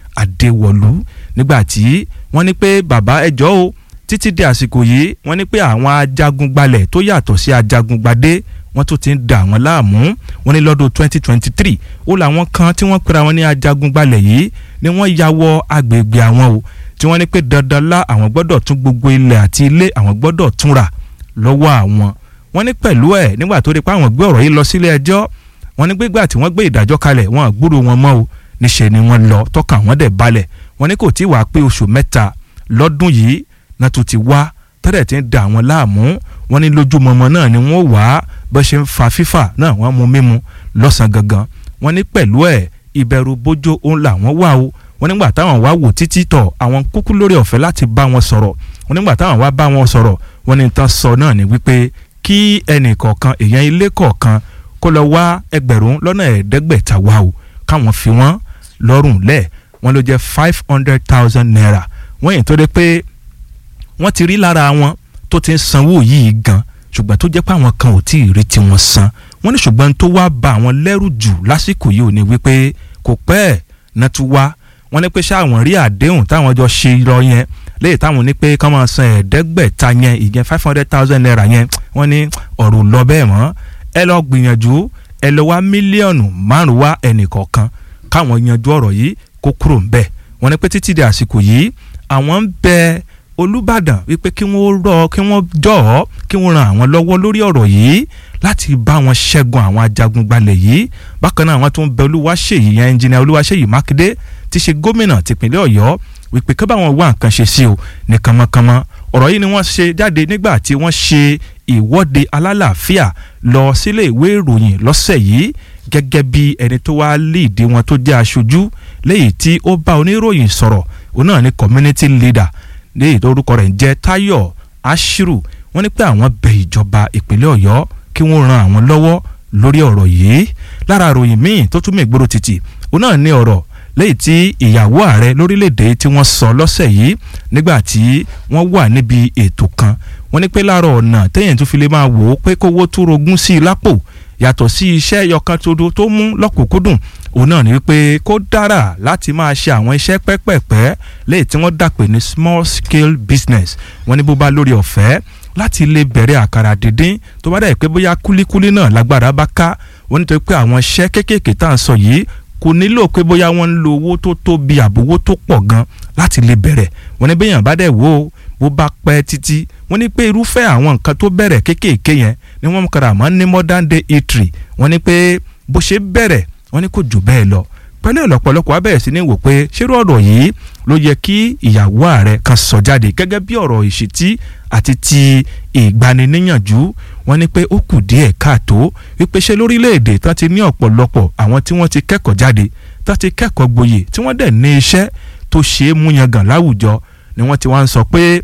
Adéwọ̀lú nígbà tí wọ́n ní pé bàbá ẹjọ́ o títí di àsìkò yìí wọ́n ní pé àwọn ajagun-gbalẹ̀ tó yàtọ̀ sí ajagun-gbadé wọ́n tún ti ń da àwọn láàmú wọ́n ní lọ́dún 2023 ó làwọn kan tí wọ́n pera wọn ní ajagun-gbalẹ̀ yìí ni wọ́n ya wọ agbègbè àwọn o tí wọ́n ní pé dandan lá àwọn gbọ́dọ̀ tún gbogbo ilẹ̀ àti ilé àwọn gbọ́dọ̀ tún rà lọ́wọ́ àwọn wọ́n ní pẹ̀lú ẹ̀ nígbà tó rí pé àwọn gbé ọ̀rọ̀ yìí lọ sílé ẹjọ́ wọ́n ní gbégbà tí wọ́n gbé ìdájọ́ kalẹ̀ wọ́n gbúrò wọn mọ́ o níṣẹ́ ni wọ́n lọ tọ́ka wọ́n dẹ̀ balẹ̀ wọ́n ní kò tí wàá pé oṣù mẹ́ta lọ́dún yìí náà tún ti wá tẹ́lẹ̀ tí ń da àwọn láàmú wọ́n ní lójúmọmọ náà ni wọ́n wá bó ṣe ń fa fífà náà wọ́n mú mímu lọ́sàn gangan wọ́n ní pẹ̀lú ẹ̀ ìbẹ̀rù bójó òun làwọn wà o wọ́n nígbà táwọn wá wò títí tọ̀ àwọn kúkú lórí ọ̀fẹ́ láti bá wọn sọ̀rọ̀ wọ́n nígbà táwọn wá bá wọn sọ̀rọ̀ wọ́n ní tán sọ náà ni wípé kí ẹnì kọ̀ọ̀kan èèyàn ilé kọ̀ọ̀kan kó lọ wá ẹgbẹ̀rún lọ́nà ẹ̀ẹ́dẹ́gbẹ̀ta wá o káwọn fi wọ́n lọ́rùn lẹ̀ wọ́n ló jẹ́ five hundred thousand naira wọ́n yìí tó dé pé wọ́n ti rí lára wọn tó ti ń sanwó yìí gan ṣùgbọ́n tó jẹ́ pé àwọn kan ò tí ì rí tiwọn san wọ́n ní ṣùgbọ́n tó wá ba àwọn lẹ́rù jù lásìkò yìí ò ní wípé kò pẹ́ ẹ̀ náà tún wá wọ́n ní pé ṣáwọn rí àdéhùn táwọn jọ ṣe lọ yẹn léyìí táwọn ní pé kán máa san ẹ̀ẹ́dẹ́gbẹ̀ta yẹn ìyẹn five hundred thousand naira yẹn wọ́n ní ọ̀rọ̀ lọ bẹ́ẹ̀ mọ́ ẹ lọ gbìyànjú ẹ lọ wá mílíọ̀nù márùn wá ẹnì kọ̀ọ̀kan káwọn yanjú ọ̀rọ̀ yìí kó kúrò ń bẹ̀ wọ́n ní pé títí di àsìkò yìí àwọn ń bẹ Olúbàdàn wípé kí wọ́n rọ kí wọ́n jọ̀ọ́ kí wọ́n ran àwọn lọ́wọ́ lórí ọ̀rọ̀ yìí láti bá wọn ṣẹ́gun àwọn ajagungbalẹ̀ yìí bákan náà àwọn tó ń bẹ Olúwaṣèyí yẹn ẹnjìnìà Olúwaṣèyí Mákindé ti ṣe gómìnà tìpínlẹ̀ Ọ̀yọ́ wípé kí báwọn wá nǹkan ṣe sí o ní kànmọ́kànmọ́ ọ̀rọ̀ yìí ni wọ́n ṣe jáde nígbà tí wọ́n ṣe ìwọ́de alálàáfíà lọ sílé ìwé ìròyìn lọ́sẹ̀ yìí gẹ́gẹ́ bí ẹni tó wá líìdí wọn tó jẹ́ aṣojú léyìí tí ó bá oníròyìn sọ̀rọ̀ òun náà ni community leader léyìí tó orúkọ rẹ̀ ń jẹ́ Táyọ̀ Ashiru wọ́n ní pé àwọn bẹ ìjọba ìpínlẹ̀ Ọ̀yọ́ kí wọ́n ran àwọn lọ́wọ́ lórí ọ̀rọ̀ yìí lára ìròyìn míì tó tún mí gbòòrò títì òun náà ní ọ̀rọ̀ lẹ́yìn tí ìyàwó ààrẹ lórílẹ̀‐èdè tí wọ́n sọ lọ́sẹ̀ yìí nígbà tí wọ́n wà níbi ètò kan wọ́n ní pé lára ọ̀nà téèyàn tún fi lè máa wò ó pé kówó tó rogún sí i lápò yàtọ̀ sí iṣẹ́ yọkan todo tó mú lọ́kùnkúndùn òun náà ni wípé kó dára láti máa ṣe àwọn iṣẹ́ pẹ́pẹ́pẹ́ lẹ́yìn tí wọ́n dàpè ní small scale business wọ́n ní bó bá lórí ọ̀fẹ́ láti lè bẹ̀rẹ̀ àkàrà dídín tó bá dẹ̀ pé bóyá kúlíkúlí náà lágbára bá ká wọ́n nítorí pé àwọn iṣẹ́ kéékèèké tá à ń sọ yìí kò nílò pé bóyá wọ́n ń lo owó tó tóbi àbówó tó pọ̀ gan láti lè bẹ̀rẹ̀ wọ́n ní bẹ́yàn bá dẹ̀ wò ó bó bá pẹ́ títí wọ́n ní pé irúfẹ́ àwọn nǹkan tó bẹ̀rẹ̀ kéékèèké yẹn ni wọ́n kàrà mọ́ ní modern day eatery wọ́n ní pé bó ṣe bẹ̀rẹ̀ wọ́n ní kò jù bẹ́ẹ̀ lọ pẹ̀lú ọ̀lọ́pọ̀lọpọ̀ abẹ́rẹ́ sí ni wò pé ṣérú ọ̀rọ̀ yìí ló yẹ kí ìyàwó ààrẹ kan sọ jáde gẹ́gẹ́ bí ọ̀rọ̀ ìṣítí àti ti ìgbaniníyànjú wọ́n ní pé ó kù díẹ̀ káàtó wípé ṣé lórílẹ̀‐èdè tó ti ní ọ̀pọ̀lọpọ̀ àwọn tí wọ́n ti kẹ́kọ̀ọ́ jáde tó ti kẹ́kọ̀ọ́ gboyè tí wọ́n dẹ̀ ní iṣẹ́ tó ṣe é múyangàn láwùjọ ni wọ́n ti wá ń sọ pé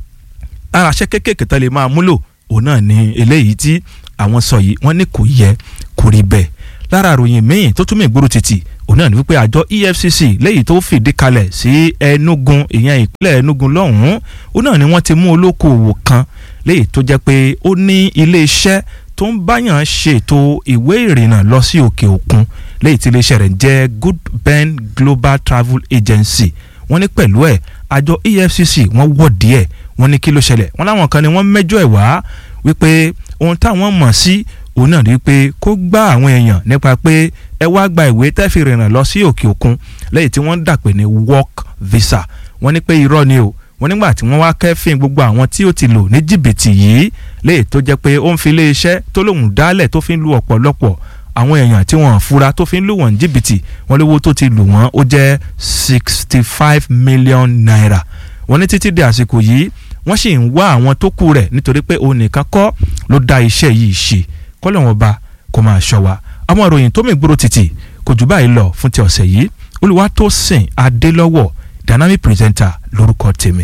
ara iṣẹ́ kéékèèké tó lè máa múlò òun náà ni eléyìí tí àwọn sọ yìí wọ́n ní kò yẹ kò rí bẹ́ẹ̀ lára àròyìn míì tó tún mí gbòòrò títì òun náà ni wípé àjọ EFCC lẹ́yìn tó fìdí kalẹ̀ sí Enugu ìyẹn ìpínlẹ̀ Enugu lọ́hùn-ún òun náà ni wọ́n ti mú olókoòwò kan lẹ́yìn tó jẹ́ pé ó ní ilé-iṣẹ́ tó ń báyàn ṣètò ìwé ìrìnnà lọ sí òkè òkun lẹ́yìn tí iléeṣẹ́ rẹ̀ ń jẹ́ Good Ben Global Travel Agency wọ́n ní pẹ̀lú ẹ̀ àjọ EFCC wọ́n wọ̀ díẹ̀ wọ́n ní kí ló ṣẹlẹ̀ wọ́n láwọn kan ni wọ́n mẹ́jọ ẹ̀ wá wípé ohun táwọn mọ̀ sí òun náà rí pé kó gbá àwọn èèyàn nípa pé ẹ wá gba ìwé tẹ́fì rìnnà lọ sí òkè òkun lẹ́yìn tí wọ́n dàpè ní work visa wọ́n ní pé irọ́ ni o wọ́n nígbà tí wọ́n wá kẹ́fìn gbogbo àwọn tí ó ti lò ní jìbìtì yìí lẹ́yìn tó jẹ́ pé ó ń fi iléeṣẹ́ tó lòun dálẹ̀ tó fi ń lu ọ̀pọ̀lọpọ̀ àwọn èèyàn tí wọ́n fura tó fi ń lù wọ́n jìbìtì wọ́n lówó tó ti lù wọ́n ó jẹ́ sixty five million naira wọ́n ní títí di àsìkò yìí wọ́n sì ń wá àwọn tó kù rẹ̀ nítorí pé òun nìkan kọ́ ló dá iṣẹ́ yìí ṣe kọ́lọ̀ wọn bá kó máa ṣọ́ wa àwọn ìròyìn tó mìgbòrò títì kò jù báyìí lọ fún ti ọ̀sẹ̀ yìí Olúwatósìn Adélọ́wọ̀ dynamic presenter lórúkọ tèmi.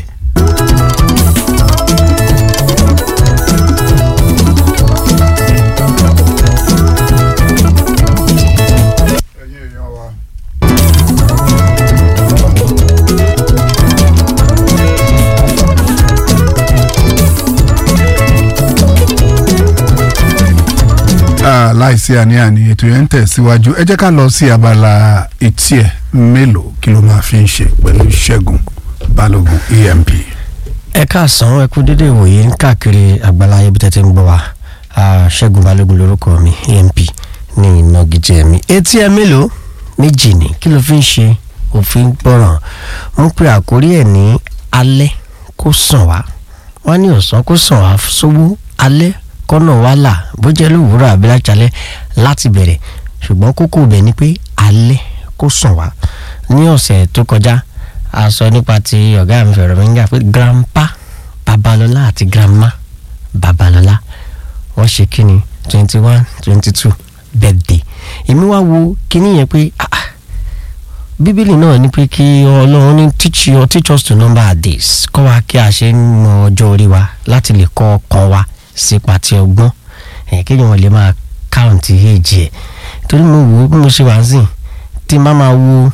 ẹ̀yin èèyàn wa. Ah, láìsí àní-àní ètò yẹn ń tẹ̀síwájú ẹ jẹ́ ká lọ sí abala etí ẹ̀ mélòó kí ló máa fi ń ṣe pẹ̀lú Ṣẹ́gun Balógun EMP. ẹ káàsán ẹ kú dédé ìwòye káàkiri àgbàlá ayé bí tẹ́tẹ́ ń gbọ́ wa Ah, ṣẹ́gun balógun lórúkọ mi emp ní ìnagijẹ mi etí ẹ mélòó méjì ni kí ló fi ń ṣe òfin gbọ́ràn mo pe àkórí ẹ̀ ní alẹ́ kó sàn wá wọ́n ní ọ̀sán kó sàn wá sówó alẹ́ kọ́nà wá là bó jẹ́ lówùúrọ̀ àbí lájálẹ́ láti bẹ̀rẹ̀ ṣùgbọ́n kókó bẹ̀ ni pé alẹ́ kó sàn wá ní ọ̀sẹ̀ tó kọjá a sọ nípa ti ọ̀gá mi fẹ̀rọ̀ mi ń gà pé grandpa babalọ́lá àti grandma babalọ́lá wọ́n ṣe kíni twenty one twenty two birthday èmi wá wo kíní yẹn pé ah, ah, bíbélì náà ní pé kí ọlọ́run ní teach you teach us to number our days kọ́ wa kí a ṣe ń mọ ọjọ́ orí wa láti lè kọ́ ọkàn wa sípa ti ọgbọ́n ẹ̀ kéèyàn wọn lè máa káùntì èjì ẹ̀ torí mo wò ó bí mo ṣe wà ń sìn tí má máa wo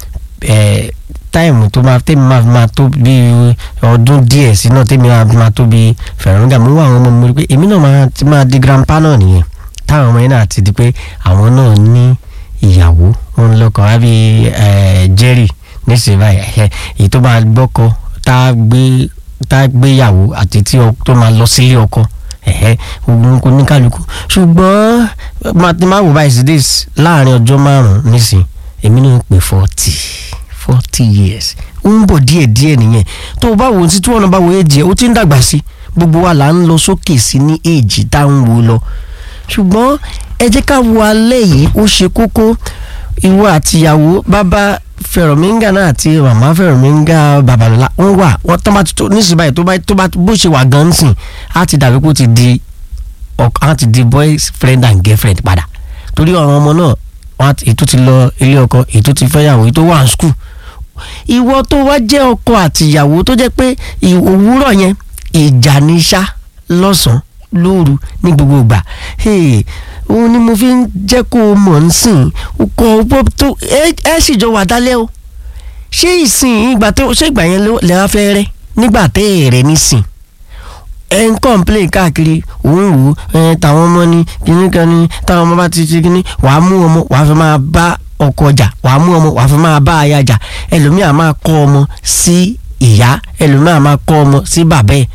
ẹ̀ táìmù tó máa tẹ́mi máa máa tó bí ọdún díẹ̀ sí náà tẹ́mi máa máa tó bí fẹ̀rọ̀ǹgà mo wá àwọn ọmọ mi rí pé èmi náà máa ti máa di grandpa náà nìyẹn táwọn ọmọ yẹn náà ti di pé àwọn náà ní ìyàwó wọn lọ́kọ àbí Jerry nísìnyí báyìí ẹ̀ èyí tó máa gbọ́kọ tá a gbé tá a gbéyàwó àti tí ọ- tó máa lọ sílé ọkọ ẹ̀hẹ́ ogun kò ní kálukú ṣùgbọ́n máa wò báyìí sí this láàrin ọjọ́ márùn-ún nísìn èmi náà ń pè forty forty years ó ń bọ̀ díẹ̀ díẹ̀ nìyẹn tó o bá wo sí tí wọ́n náà bá wo èjì ẹ̀ ó ti ń dàgbà sí gbogbo wa là ń lọ sókè sí ní èjì tá à ń wo lọ ṣùgbọ́n ẹ jẹ́ ká wo alẹ́ yìí ó ṣe kókó ìwọ àtìyàwó bàbá fẹ̀rọ̀míńgà náà àti màmá fẹ̀rọ̀míńgà babalọ́lá wọ́n wà wọ́n tọ́ bá ti tó nísìnyí báyìí tó bá tó bá bó ṣe wà gan-an sìn á ti dàbí kó ti di ọk- á ti di boyfriend and girlfriend padà torí àwọn ọmọ náà wọn àti- ètò ti lọ ilé ọkọ ètò ti fẹ́yàwó ètò wà ní skul ìwọ tó wá jẹ́ ọkọ àtìyàwó tó jẹ́ pé ì- òwúrọ̀ yẹn ìjà ní sá lọ́sàn-án lóru ní gbogbo ìgbà Hey, òun ni mo fi ń jẹ́ kó o mọ̀ ń sìn kọ́ ọ tó ẹ ẹ sì jọ wà dálẹ́ o ṣé ìsìn ìgbà tó ṣé ìgbà yẹn ló- lè wá fẹ́ rẹ́ nígbà tẹ́ ẹ̀ rẹ́ nísìn ẹ ń complain káàkiri òun wò ó ẹ tàwọn ọmọ ni kíní kan ni táwọn ọmọ bá ti ti kíní wàá mú ọmọ wàá fi máa bá ọkọ jà wàá mú ọmọ wàá fi máa bá aya jà ẹlòmíà máa kọ́ ọmọ sí ìyá ẹlòmíà máa kọ́ ọmọ sí bàbá ẹ̀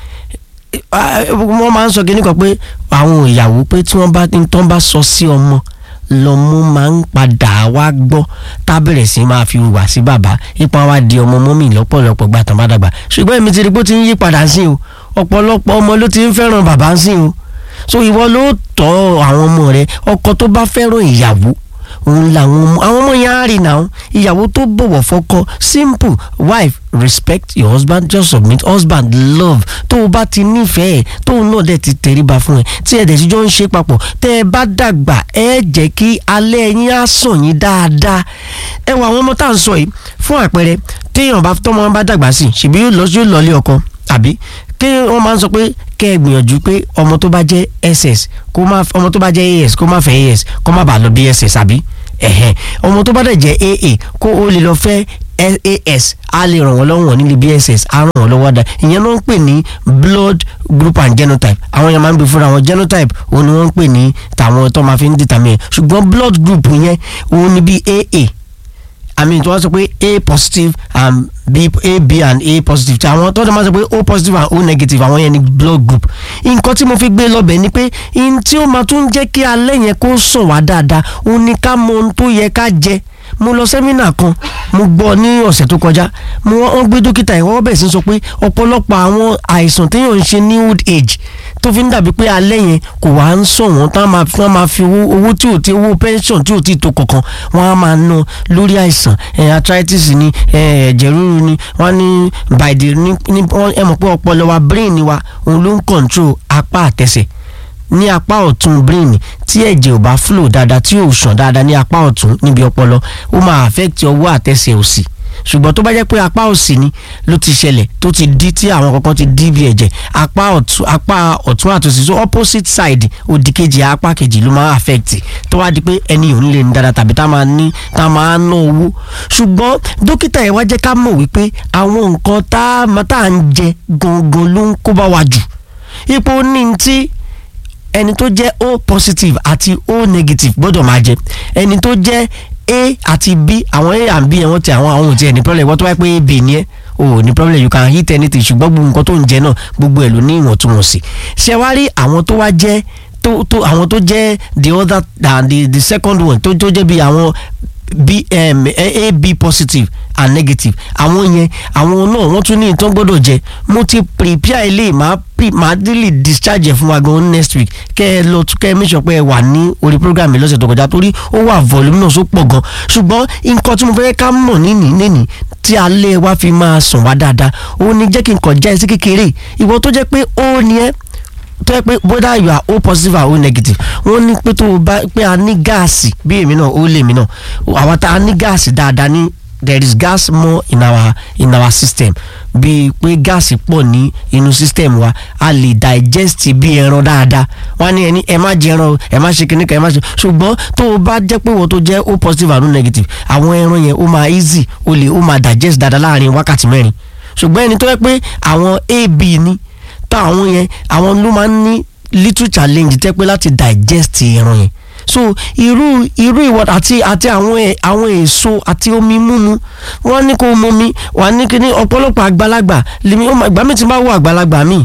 Ah, wọ́n máa ń sọ kíní kan pé àwọn ìyàwó pé tí wọ́n bá ní tán bá sọ sí ọmọ lọ́mọ máa ń padà wá gbọ́ tá a bẹ̀rẹ̀ sí máa fi hùwà sí bàbá ipa wa di ọmọ mọ́mì lọ́pọ̀lọpọ̀ gbà tán bá dàgbà ṣùgbọ́n èmi ti rí pé ó ti ń yí padà sí o ọ̀pọ̀lọpọ̀ ọmọ ló ti ń fẹ́ràn bàbá sí o so ìwọ ló tọ́ àwọn ọmọ rẹ ọkọ tó bá fẹ́ràn ìyàwó òun làwọn ọmọ àwọn ọmọ yẹn á rí náà ìyàwó tó bọ̀wọ̀ fọ́kọ simple wife respect your husband just submit husband love tó o bá ti nífẹ̀ẹ́ tó o náà dẹ̀ ti tẹríba fún ẹ tí ẹ dẹ̀ ti jọ ń ṣe papọ̀ tẹ́ ẹ bá dàgbà ẹ jẹ́ kí alẹ́ yín á sàn yín dáadáa ẹ wọ àwọn ọmọ tá à ń sọ yìí fún àpẹẹrẹ téèyàn bá tọ́mọ bá dàgbà sí ṣèbí yóò lọ yóò lọ ilé ọkọ àbí kí wọ́n máa ń sọ pé kẹ́ ẹ gbìyànjú pé ọmọ tó bá jẹ́ ss kó má ọmọ tó bá jẹ́ as kó má fẹ́ as kó má bàa lọ bí ss àbí ẹ̀hẹ̀n ọmọ tó bá dẹ̀ jẹ́ aa kó o lè lọ fẹ́ as a lè ràn wọ́n lọ́wọ́ nílé bss a ràn wọ́n lọ́wọ́ dá ìyẹn ló ń pè ní blood group and genotype àwọn yẹn máa ń gbé fúnra wọn genotype òun ni wọ́n ń pè ní tàwọn tó máa fi ń determine ṣùgbọ́n blood group yẹn òun ni bí aa i mean tí wọ́n sọ pé a positive and b a b and a positive tí àwọn tó máa sọ pé o positive and o negative àwọn yẹn ni blood group nǹkan tí mo fi gbé lọ́bẹ̀ ni pé n tí ó máa tún jẹ́ kí alẹ́ yẹn kó sàn wá dáadáa òun ni ká mọ ohun tó yẹ ká jẹ mo lọ sẹ́mínà kan mo gbọ́ ní ọ̀sẹ̀ tó kọjá mo wọ́n gbé dókítà yẹn wọ́n bẹ̀ sí sọ pé ọ̀pọ̀lọpọ̀ àwọn àìsàn téèyàn ń ṣe ní old age tó fi ń dàbí pé alẹ́ yẹn kò wá ń sọ wọ́n tá máa fi wọ́n máa fi owó owó tí ò ti owó pension tí ò ti tó kankan wọ́n á máa ná lórí àìsàn ẹ̀ arthritis ni ẹ̀ ẹ̀jẹ̀ ríru ni wọ́n ní by the ní ní ẹ mọ̀ pé ọpọlọ wa brain wa òun ló ń control apá àtẹsẹ̀ ní apá ọ̀tún brain tí ẹ̀jẹ̀ ò bá flow dáadáa tí ò sàn dáadáa ní apá ọ̀tún níbi ọpọlọ ó máa affect ọwọ́ àtẹsẹ̀ òsì ṣùgbọ́n tó bá jẹ́ pé apá òsì ni ló ti ṣẹlẹ̀ tó ti dí tí àwọn kankan ti dí bí ẹ̀jẹ̀ apá ọ̀tún apá ọ̀tún àtòsí so opposite side òdì kejì apá kejì ló máa affect tó wá di pé ẹni ò ní lè ní dáadáa tàbí tá máa ní tá máa ná owó ṣùgbọ́n dókítà yẹn wá jẹ́ ká mọ̀ wípé àwọn nǹkan tá a ń jẹ gangan ló ń kó bá wa jù ipò ní ti ẹni tó jẹ́ o positive àti o negative gbọ́dọ̀ máa jẹ ẹni tó jẹ́ a àti b àwọn a and b yẹn wọ́n ti àwọn àwọn ò tiẹ̀ ní problem wọ́n tó wáyé pé b ni ẹ́ o ò ní problem you can hit anything ṣùgbọ́n gbogbo nǹkan tó ń jẹ náà gbogbo ẹ̀ ló ní ìwọ̀ntúnwọ̀nsì ṣé wá rí àwọn tó wá jẹ́ tó tó àwọn tó jẹ́ the other uh, the the second one tó tó jẹ́ bí àwọn b um, a b positive and negative àwọn yẹn àwọn náà wọ́n tún ní ìtàn gbọ́dọ̀ jẹ mo ti prepare ilé màá màá délé discharge ẹ̀ fún wa gan next week kẹ́ ẹ lọ kẹ́ ẹ make sure pé ẹ wà ní orí program mi lọ́sẹ̀ tó kọjá torí ó wà voluminous ó pọ̀ gan ṣùgbọ́n nǹkan tí mo fẹ́ ká mọ̀ níní níní tí alẹ́ wa fi máa sàn wá dáadáa ó ní jẹ́ kí n kàn já ẹ sí kékeré ìwọ tó jẹ́ pé ó ní ẹ́ tó yẹ pé whether you are o positive or o negative wọ́n ní pé tó o bá pé a ní gáàsì bí èmi náà ó lè mí náà àwọn tá a ní gáàsì dáadáa ní there is gas more in our in our system bíi pé gáàsì pọ̀ ní inú system wa a lè digest bí ẹran dáadáa wọ́n ní ẹni ẹ má jẹ ẹran ẹ má ṣe kíníkà ẹ má ṣe ṣùgbọ́n tó o bá jẹ́ pé wọ́n tó jẹ́ o positive and o negative àwọn ẹran yẹn ó máa easy o lè ó máa digest dáadáa láàrin wákàtí mẹ́rin ṣùgbọ́n ẹni tó yẹ pé àwọn ab ní táwọn yẹn àwọn ló máa ń ní little challenge tẹ́ pé láti digest ẹran yẹn so irú irú ìwọ àti àti àwọn ẹ àwọn èso àti omi mímu wọn ní kó mu mi wà ní kíní ọ̀pọ̀lọpọ̀ àgbàlagbà lèmi ó máa ìgbà mi ti máa wọ àgbàlagbà mi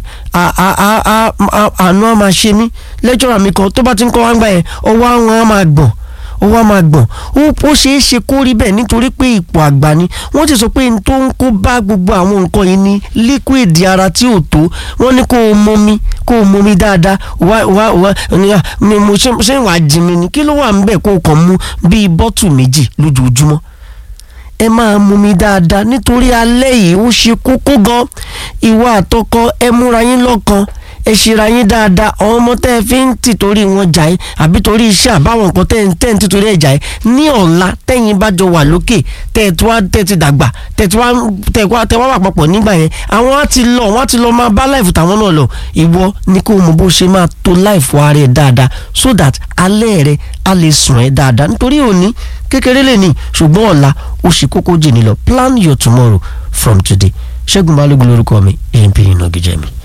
àánú á máa ṣe mí lẹ́jọ́ra mi kan tó bá ti ń kọ́ wá ń gbà yẹn ọwọ́ àwọn á máa gbọ̀n ó wá máa gbọ̀n ó ṣeé ṣe kó rí bẹ́ẹ̀ nítorí pé ipò àgbà ni wọ́n ti sọ pé n tó ń kó bá gbogbo àwọn nǹkan yìí ní liquid ara tí ò tó wọ́n ní kó o momi kó o momi dáadáa wá wá wá ní mo ṣe ṣe wàá jí mi ni kí ló wà ń bẹ̀ kó o kàn mu bíi bọ́tù méjì lójoojúmọ́ ẹ máa mumi dáadáa nítorí alẹ́ yìí ó ṣe kókó gan ìwà àtọkọ ẹ múra yín lọ́kan ẹ ṣera yín dáadáa àwọn ọmọ tẹ́ ẹ fi ń tìtorí wọn jà yín àbí torí iṣẹ́ àbáwọn nǹkan tẹ́ ẹ tẹ́ ẹ ń tìtorí ẹ̀ jà yín ní ọ̀la tẹ́yìn bá jọ wà lókè tẹ́ ẹ tí wá tẹ́ ẹ ti dàgbà tẹ́ ẹ tí wá tẹ́ ẹ wá tẹ́ wá wà papọ̀ nígbà yẹn àwọn á ti lọ wọ́n á ti lọ máa bá láìfù tàwọn náà lọ ìwọ ní kó o mọ bó ṣe máa to láìfù ara ẹ dáadáa so that alẹ́ rẹ á lè sùn ẹ dáadáa nítorí òní kékeré lè ní ṣùgbọ́n ọ̀la ó ṣe kókó jìnnì lọ plan your tomorrow from today ṣẹ́gun balógun lórúkọ mi amp ìnagijẹ mi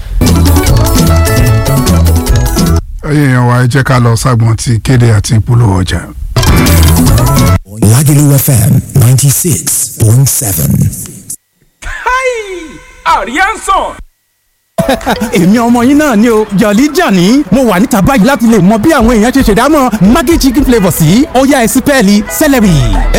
ẹyẹ yẹn wa ẹ jẹ́ ká lọ ságbọn ti kéde àti ìpolówó ọjà. Lagelu FM ninety six point seven. àríyánsán èmi ọmọ yín náà ni o jọ̀lí jàní mo wà níta báyìí láti lè mọ bí àwọn èèyàn ṣe ṣèdámọ̀ maggi chicken flavour sí ọ̀yá ẹ̀sìpẹ́ẹ̀lì celery.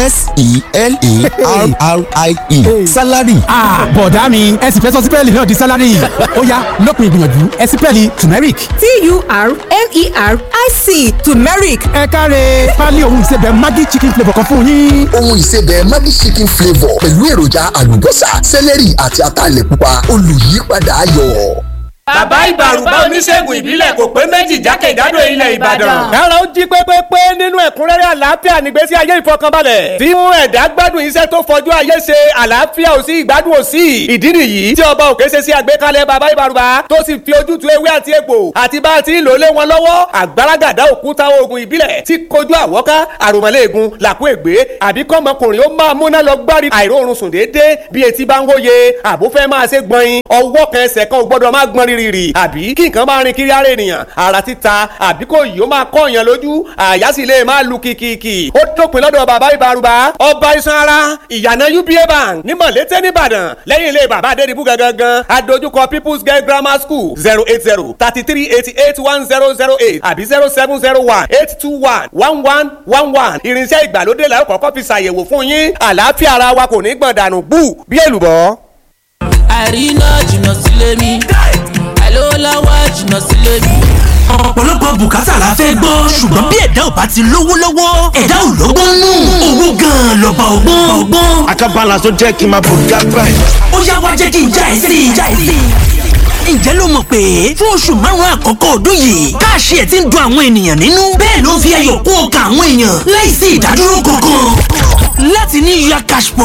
s-e-l-e-r-r-i-e salary. bọ̀dá mi ẹ sì fẹ́ sọ sípẹ́ẹ̀lì náà di salary ọ̀yá lópin ìgbìyànjú ẹ̀sìpẹ́ẹ̀lì turmeric. t-u-r-m-e-r-i-c turmeric. ẹ káre pálí ohun ìsebẹ̀ maggi chicken flavour kan fún yín. ohun ìsebẹ̀ maggi chicken flavour pẹ̀lú èròjà àlùbọ́sà celery àti ataalẹ̀ pupa olùyípadà ayọ̀. bàbá ìbàrùbá oníṣègùn ìbílẹ̀ kò pé méjì jákèjádò ilẹ̀ ìbàdàn. kára ó jí pépépé nínú ẹ̀kúnrẹ́rẹ́ àlàáfíà nígbésí ayé ìfọkànbalẹ̀ tí mú ẹ̀dá gbádùn iṣẹ́ tó fojú ayé ṣe àlàáfíà ò sí ìgbádùn ò sí ìdí nìyí tí ọba òkè ṣe sí àgbékalẹ̀ bàbá ìbàrùbá tó sì fi ojútùú ewé àti egbò àti bá a ti ń lò lé wọn lọ́wọ́ àgbàràgàdá òkúta oògùn ìbílẹ̀ tí kojú àwọ́ká àròmọ́lẹ́ẹ̀gùn làkú ègbé àbí kọ́mọkùnrin ó máa múná lọ gbárí àìróorun sùn déédéé bí etí bá ń wóye àbó fẹ́ máa ṣe gbọ̀nyin ọwọ́ kan ẹsẹ̀ kan ò gbọ́dọ̀ máa gbọ́n rírì àbí kí nǹkan máa rin kiri ara ènìyàn ara títa àbí kò yìí ó máa kọ́ èèyàn lójú àyà sì lè máa lu kìkìkì ó dópin lọ́dọ̀ bàbá ìbárùbá ọba iṣan ara ìyànà uba bank ní mọ̀lété nìbàdàn lẹ́yìn ilé bàbá adédìbú gangan adójúkọ people's girl grammar school zero eight zero thirty three eighty eight one zero zero eight àbí zero seven zero one eight two one one one one one irinṣẹ́ ìgbàlódé la ó kọ́kọ́ fi ṣàyẹ̀wò fún yín àlàáfíà ara wa kò ní gbọ̀n dànù bú bí èlùbọ́. àríná jìnnà sílé mi àìlówó lọ́wọ́ jìnnà sílé mi. ọ̀pọ̀lọpọ̀ bùkátà la fẹ́ gbọ́ ṣùgbọ́n bí ẹ̀dá ò bá ti lówó lọ́wọ́ ẹ̀dá ò lọ́gbọ́n nù owó gan-an lọ́ba ọgbọ́n ọgbọ́n. àkàbàlà tó jẹ́ kí n máa bò gágbá ẹ̀. ó yá wá jẹ́ kí n já ẹ sí i já ẹ sí i ǹjẹ́ ló mọ̀ pé fún oṣù márùn-ún àkọ́kọ́ ọdún yìí káàṣì ẹ̀ ti ń dun àwọn ènìyàn nínú bẹ́ẹ̀ ló ń fi ayọ̀ kún ọkàn àwọn èèyàn láìsí ìdádúró kankan láti ní ya cash